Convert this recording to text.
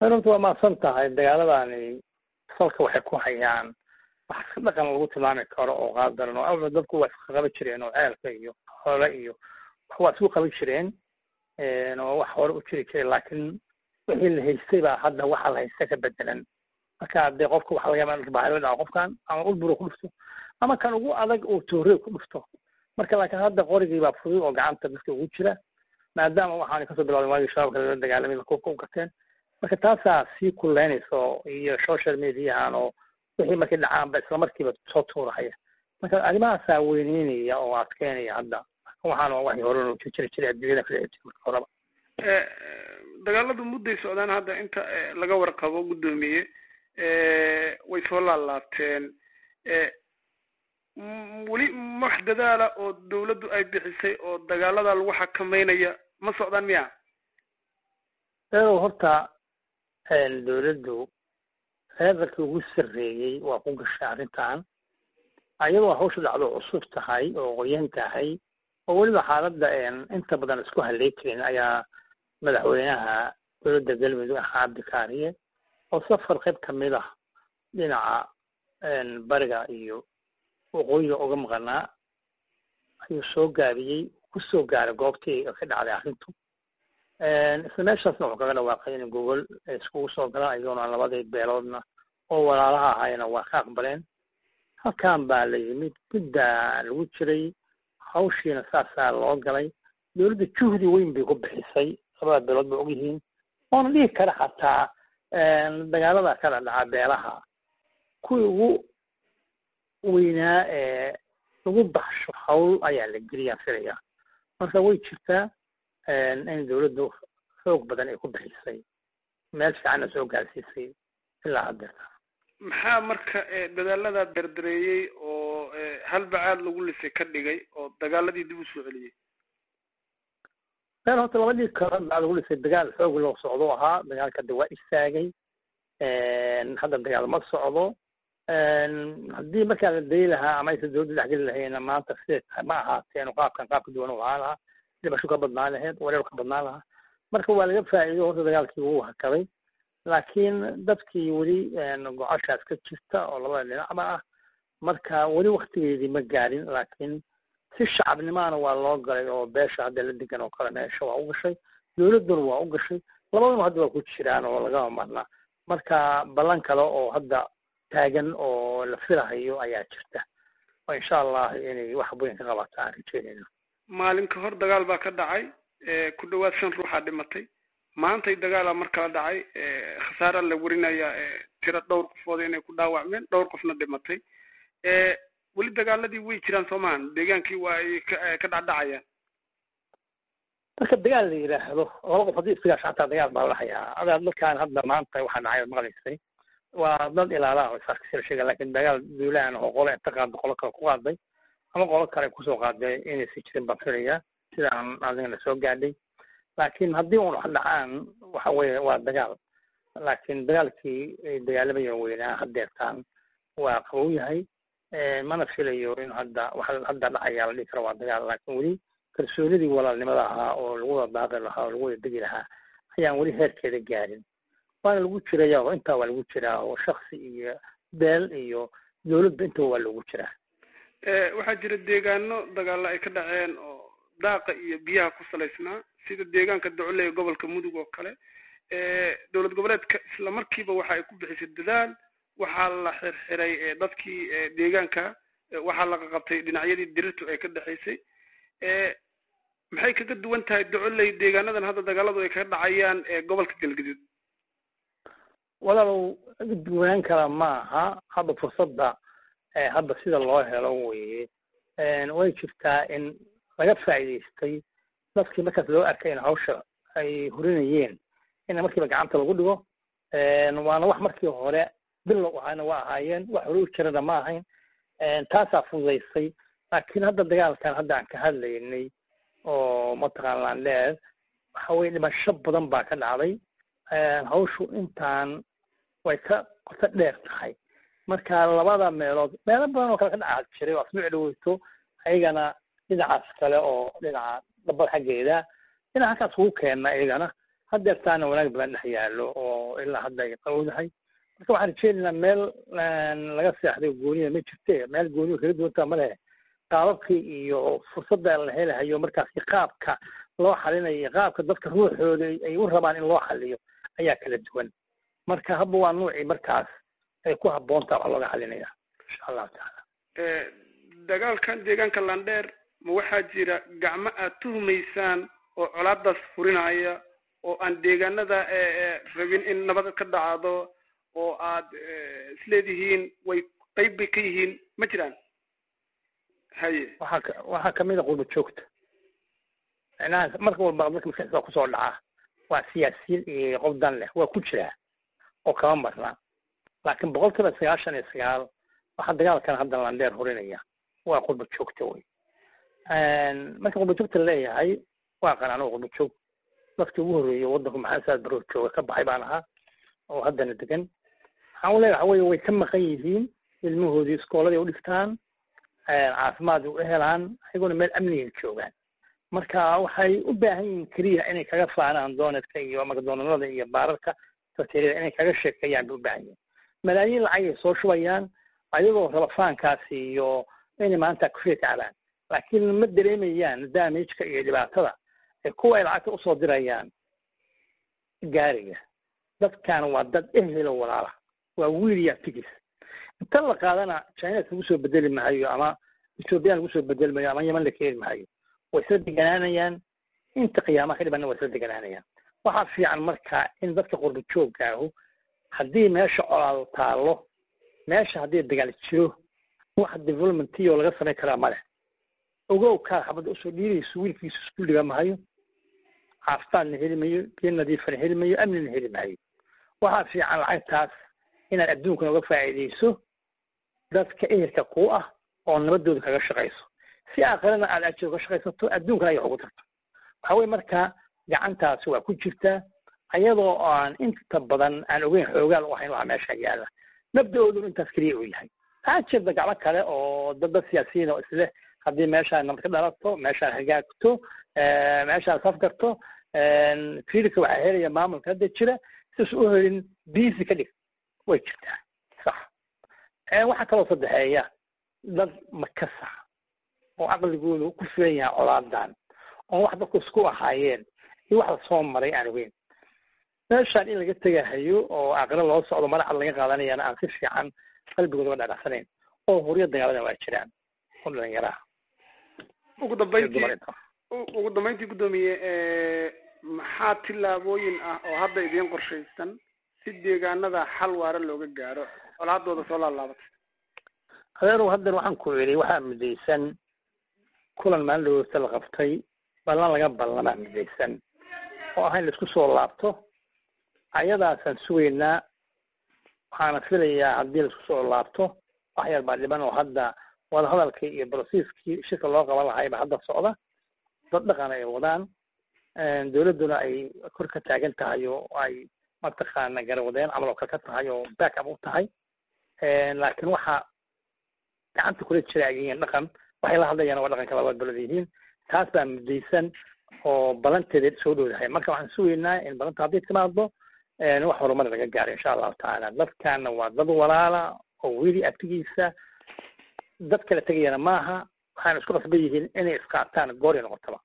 horta waa mahadsan tahay dagaaladani salka waxay ku hayaan wax iska dhaqan lagu tilmaami karo oo qaadaran oo awla dadku waa iska qaban jireen oo ceelka iyo xoole iyo wax waa isku qaban jireen oo wax hore u jiri jiray laakiin wixii la haystay baa hadda waxa la haysta ka bedelan marka dee qofka waxa laga yaaba in baahi la dhaco qofkan ama ulburo ku dhufto ama kan ugu adag uu toore ku dhufto marka laakiin hadda qorigii baa fudud oo gacanta dadka ugu jira maadaama waxaana kasoo bilowday waagii shabaabka lala dagaalamay lakuubka u gateen marka taasaa sii kuleynaysa iyo social mediahan oo wixii markay dhacaanba isla markiiba soo tuurahaya marka arrimahaasaa weyneynaya oo adkeynaya hadda waxaan waa waxii hore jiri jiray adduunyada ka dhici jiray marka horeba dagaaladu mudday socdaan hadda inta laga warqabo guddoomiye way soo laalaabteen weli wax dadaala oo dawladdu ay bixisay oo dagaalada lagu xakameynaya ma socdaan miya eedow horta dawladdu reerarkii ugu sarreeyey waa ku gashay arrintan ayadoo hawsha dhacdo cusub tahay oo qoyan tahay oo weliba xaaladda inta badan isku halay karin ayaa madaxweynaha dowladda galmudug ahaa cabdikaariye oo safar qayb kamid ah dhinaca bariga iyo waqooyiga uga maqanaa ayuu soo gaabiyey kusoo gaaray goobtii ka dhacday arrintu isla meeshaasna wuxuu kaga dhawaaqay in gogol iskugu soo galaan iyagona labadii beeloodna oo walaalaha ahaayna waa ka aqbaleen halkan baa la yimid guddaa lagu jiray hawshiina saasaa loo galay dowladda juhdi weyn bay ku bixisay labada beelood ba ogyihiin oona dhihi kara xataa dagaalada kala dhaca beelaha kuwii ugu weynaa ee lagu baxsho hawl ayaa la geliyaan filaya marka way jirtaa in dawladdu xoog badan ay ku bixisay meel fiicanna soo gaarsiisay ilaa haddeerta maxaa marka dadaalada dardareeyey oo halbacaad lagu lisay ka dhigay oo dagaaladii dib u soo celiyey meel horta labadii kalood baa lagu lisay dagaal xoog loo socdo ahaa dagaalka de waa istaagay hadda dagaal ma socdo haddii markaa la dayi lahaa ama aysan dawladda dhexgeli lahayna maanta siday tahay ma ahaateen qaabkan qaab ka duwan u ahaa lahaa dhibasho ka badnaan lahayd wareer ka badnaan lahaa marka waa laga faa'iido horta dagaalkii wuu hakaday laakiin dadkii weli gocashaas ka jirta oo labada dhinacba ah marka weli waktigeedii ma gaarin laakiin si shacabnimaana waa loo galay oo beesha hadda la degan oo kale meesha waa u gashay dawladduna waa u gashay labaduna hadda waa ku jiraan oo lagama marna marka ballan kale oo hadda taagan oo la filahayo ayaa jirta oo insha allah inay wax weyn ka qabataa aan rajeynayno maalin ka hor dagaal baa ka dhacay ku dhawaad shan ruuxaa dhimatay maantay dagaala mar kala dhacay khasaara la warinaya tiro dhowr qofood inay ku dhaawacmeen dhowr qofna dhimatay weli dagaaladii way jiraan soo maahan deegaankii waa ay ka dhacdhacayaan marka dagaal la yidhaahdo laba qof haddii isdagaasho xataa dagaal baa la hayaa adaa dadkaan hadda maanta waxaa dhacay ood maqlaysay waa dad ilaalaha oo isaarkasila sheega laakiin dagaal duulaan oo qole inta qaado qolo kale ku qaaday ama qolo kale kusoo qaaday inaysan jirin baan filayaa sidaan adigana soo gaadhay laakiin haddii un wax dhacaan waxa weeye waa dagaal laakiin dagaalkii ay dagaalamayeen weynaa haddeertaan waa qabow yahay mana filayo in hadda waxa hadda dhacaya la dhihi karo waa dagaal laakiin weli kalsoonidii walaalnimada ahaa oo lagu wada daaqi lahaa oo lagu wada degi lahaa ayaan weli heerkeeda gaarin waana lagu jiraya oo intaa waa lagu jiraa oo shaksi iyo beel iyo dowladba intaba waa loogu jiraa waxaa jira deegaano dagaalo ay ka dhaceen oo daaqa iyo biyaha ku salaysnaa sida deegaanka docoley ee gobolka mudug oo kale dowlad goboleedka isla markiiba waxa ay ku bixisay dadaal waxaa la xirxiray dadkii deegaanka waxaa la qaqabtay dhinacyadii dirirtu ay ka dhexaysay maxay kaga duwan tahay docoley deegaanadan hadda dagaaladu ay kaga dhacayaan gobolka galgaduud walaalow duwanaan kala maaha hadda fursadda hadda sida loo helo weye way jirtaa in laga faa'iidaystay dadkii markaas loo arkay in hawsha ay hurinayeen in markiiba gacanta lagu dhigo waana wax markii hore bilow ahana waa ahaayeen wax hore u jirana ma ahayn taasaa fududaysay laakiin hadda dagaalkan hadda aan ka hadlaynay oo mataqaan landheer waxa weye dhimasho badan baa ka dhacday hawshu intaan way ka qoto dheer tahay marka labada meelood meelo badan oo kale ka dhaca jiray oo asbuuc dhaweyto ayagana dhinacaas kale oo dhinaca dabal xaggeeda dhinaca halkaas ugu keenna iyagana hadeertaana wanaag badan dhex yaallo oo ilaa hadda ay qawdahay marka waxaan rajeynaynaa meel laga seexday gooniya ma jirte meel gooniya kaga duwantaa ma lehe qaababkii iyo fursadda la helahayo markaasi qaabka loo xalinayo iyo qaabka dadka ruuxooda ay u rabaan in loo xaliyo ayaa kala duwan marka habba waa nuucii markaas ay ku habboontaa wax looga xalinaya insha allahu tacaala dagaalkan deegaanka landheer ma waxaa jira gacmo aad tuhumaysaan oo colaadaas furinaya oo aan deegaanada rabin in nabad ka dhacdo oo aad isleedihiin way qayb bay ka yihiin ma jiraan haye waxaa ka waxaa kamid a qurba joogta macnaha marka walba dadka maskaxdiisa kusoo dhaca waa siyaasiyiin iyo qof dan leh waa ku jiraa oo kama marna laakiin boqol kiiba sagaashan iyo sagaal waxaa dagaalkan hadda landheer horinaya waa qurba joogta wey marka qurba joogta laleeyahay waa qanaan oo qurba joog dadkii ugu horreeyay waddanku maxaa saad baroo jooga ka baxay baan ahaa oo haddana degan waxaan u leeyahay waxa weye way ka maqan yihiin ilmahoodii iskooladii u dhigtaan caafimaad u helaan ayaguna meel amniga joogaan marka waxay u baahan yihiin keliya inay kaga faanaan doonetka iyo magdoonalada iyo baararka bakteriyada inay kaga sheekeeyaan bay u baahan yihiin malaayiin lacagay soo shubayaan ayagoo raba faankaasi iyo inay maanta kufriya kacbaan laakiin ma dareemayaan damageka iyo dhibaatada ee kuwa ay lacagta usoo dirayaan gaariga dadkan waa dad ehelo walaala waa wiil iyo aftigiis inta la qaadana china lagu soo bedeli maayo ama ethoobiyan lagu soo bedeli maayo ama yeman la keeni maayo way isla deganaanayaan inta qiyaamaha ka dhibanna way isla deganaanayaan waxaa fiican marka in dadka qurba joogaahu haddii meesha colaado taallo meesha haddii dagaal jiro wax developmentiyo laga samayn karaa male ogow kaa xabadda usoo dhiirayso wiilkiisu isku dhiga mahayo caafimaadna heli mayo biyo nadiifana heli mayo amnina heli maayo waxaa fiican lacagtaas inaad adduunkana uga faa'iidayso dadka ehelka kuu ah oo nabadooda kaga shaqayso si aakhirana aad ajir uga shaqaysato adduunkana ay wax ugu tarto waxa weye marka gacantaasi waa ku jirtaa ayadoo aan inta badan aan ogeyn xoogaal u ahayn waxa meesha yaala mabda-oodun intaas keliya uu yahay waxaa jirta gacmo kale oo dad dad siyaasiyiin oo isleh haddii meeshaan nabad ka dhalato meeshaan hagaagto meeshaan safgarto fiilka waxaa helaya maamulka hadda jira sidaas u helin biisi ka dhig way jirtaa sax waxaa kaloo saddexeeya dad makasa oo caqligoodu ku filan yahay colaadan oo wax dadku isku ahaayeen iyo wax lasoo maray aan ogeyn meeshaan in laga tegahayo oo aqra loo socdo madaxa laga qaadanayana aan si fiican qalbigooda uga dhadhacsanayn oo huryo dagaalada waa jiraan oo dhalinyaraha ugu dambeyntii ugu dambeyntii guddoomiye maxaa tillaabooyin ah oo hadda idiin qorshaysan si deegaanada xal waara looga gaaro colaadooda soo laalaabatay adeerow haddan waxaan ku idhi waxaa midaysan kulan maalin dhaweysta la qabtay ballan laga ballamaa midaysan oo ah in laisku soo laabto ayadaasaan sugaynaa waxaana filayaa haddii laisku soo laabto wax yar baa dhiban oo hadda wadahadalkii iyo brosiiskii shirka loo qaban lahayba hadda socda dad dhaqan ay wadaan dowladduna ay kor ka taagan tahay oo ay mataqaana garawadeen camal oo kale ka tahay oo back up u tahay laakiin waxa gacanta kula jira ay yihiin dhaqan waxay la hadlayaan waa dhaqanka labaad balad yihiin taas baa mudaysan oo balanteeda soo dhowdahay marka waxaan sugaynaa in balanta haddii timaado wax horumar laga gaaro insha allahu tacaala dadkana waa dad walaala oo weli abtigiisa dad kala tegayana maaha waxaana isku qasban yihiin inay isqaataan goori noqotaba